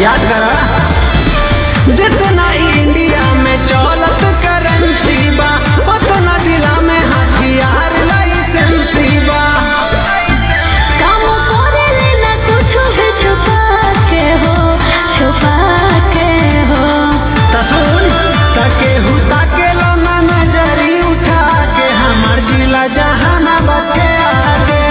याद करा जितना इंडिया में चौलत करेंसी बा उतना जिला में हथियार लाइसेंसी बा काम करे लेना कुछ भी छुपा के हो छुपा के हो तसुन तके हुता के लोना नजरी उठा के हमर जिला जहानाबाद के आगे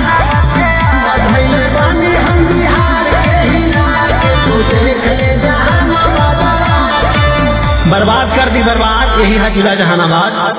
बधैले बानी हम बिहार के हिला के तू देख ले जहानाबाद बर्बाद कर दी बर्बाद यही है जिला जहानाबाद